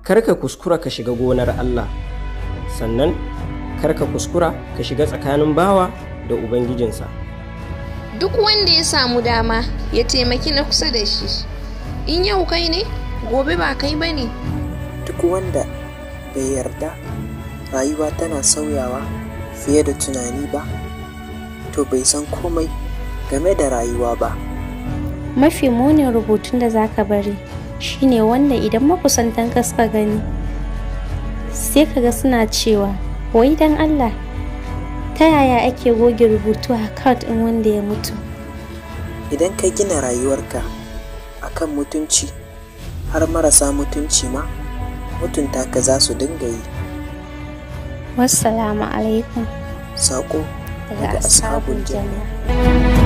kar ka kuskura ka shiga gonar Allah sannan kar ka kuskura ka shiga tsakanin bawa da ubangijinsa duk wanda ya samu dama ya taimaki na kusa da shi in yau kai ne gobe ba kai ba ne duk wanda bai yarda rayuwa tana sauyawa fiye da tunani ba to bai san komai game da rayuwa ba mafi munin rubutun da zaka bari shine wanda idan makusantan ka suka gani sai kaga suna cewa wai dan Allah ta yaya ake goge rubutu a account ɗin wanda ya mutu idan ka gina rayuwarka akan mutunci har marasa mutunci ma mutunta ka za su dinga yi wassalamu alaikum saƙo daga daga ashabul ashabul janna janna